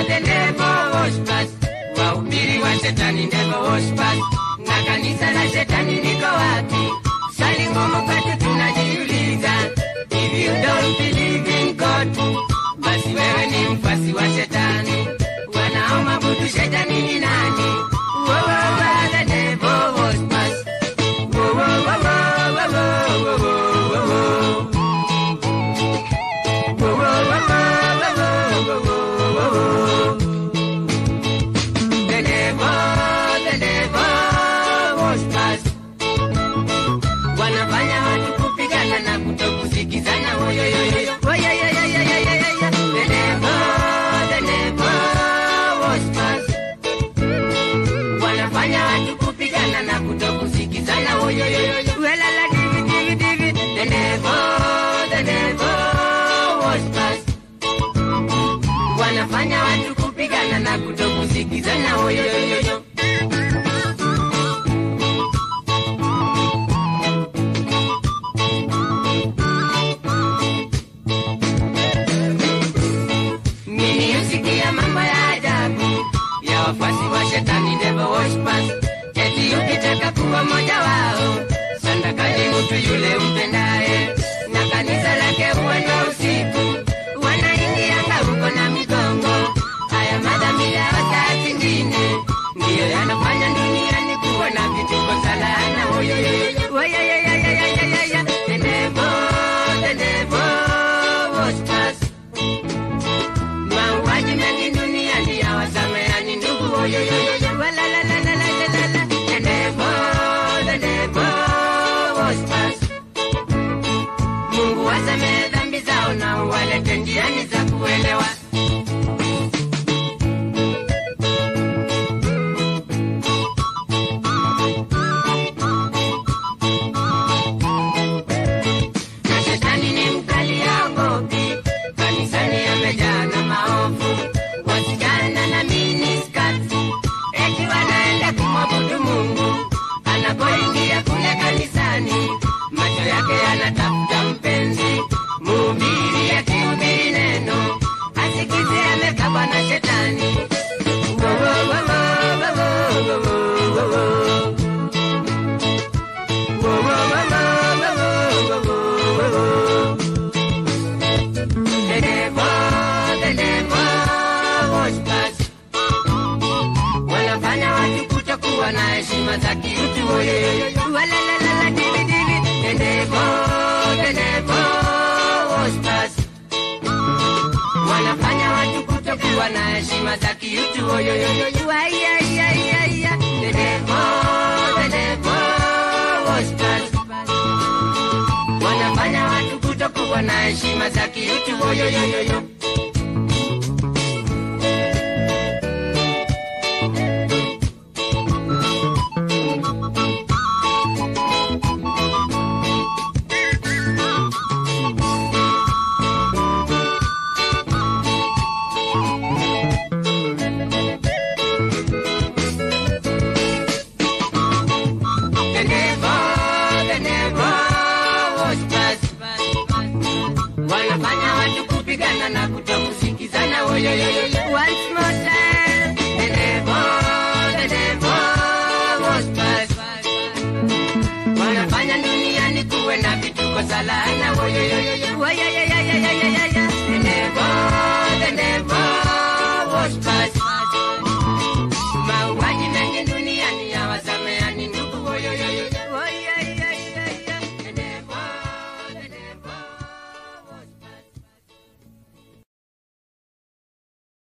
the devil worshippers, wahubiri wa shetani devil worshippers, na kanisa la shetani liko wapi? Swali ngumu kwetu tunajiuliza, if you don't believe in God, basi wewe ni mfasi wa shetani. Wanaomwabudu shetani ni nani? Wo, wo, wo, the devil worshippers. Wo, wo, wo, wo, wo, wo, wo, wo, wo. Wo, wo, wo, wo, wo, wo, wo, wo, wo. The devil, the devil worshippers. Wanafanya watu kupigana na kutokusikizana. Oyoyoyoyo. Oyoyoyoyoyoyoyo. The devil, the devil worshippers. Wanafanya watu kupigana na kutokusikizana. Oyoyoyoyo. Welala divi divi divi. The devil, the devil worshippers. Wanafanya watu kupigana na kutokusikizana. Oyoyoyoyo. Mimi husikia mambo ya ajabu ya wafuasi wa shetani devil worshippers. Eti ukitaka kuwa mmoja wao, sandakani mtu yule umpendaye, na kanisa lake huenda usiku, wanaingianga huko na migongo. Haya madhambi ya saa zingine ndiyo yanafanya duniani kuwa na vituko salana. Oyoyoyo, oyoyoyoyoyoyoyo, the devil, the devil worshippers. Mauaji mengi duniani hawasameani ndugu. Oyoyoyoyo, walalalalalalalala. The devil, the devil worshippers. Mungu wasamehe dhambi zao na uwalete njiani za kuelewa. na shetani ni mkali haogopi, kanisani amejaa na maovu, wasichana na miniskati, eti wanaenda kumwabudu Mungu. Anapoingia kule kanisani, macho yake yanatafuta mpenzi, mhubiri akihubiri neno, asikize amekabwa na shetani. Wo, wo, wo, wo, wo, wo, wo, wo, wo. Wo, wo, wo, wo, wo, wo, wo, wo, wo. The devil, the devil worshippers. Wanafanya watu kutokuwa na heshima za kiutu. Oyoyoyo. Walalalala, divi, divi. The devil, the devil worshippers. Wanafanya watu kutokuwa na heshima za kiutu. Oyoyoyo. Ai, ai, ai, ai, ai. The devil, the devil worshippers. Wanafanya watu kutokuwa na heshima za kiutu. Oyoyoyoyo. The devil, the devil worshippers. Wanafanya watu kupigana na kutokusikizana. Oyoyoyoyo. Once more time. The devil, the devil worshippers. Wanafanya duniani kuwe na vituko za laana. Oyoyoyoyo. Oyoyoyoyoyoyoyo.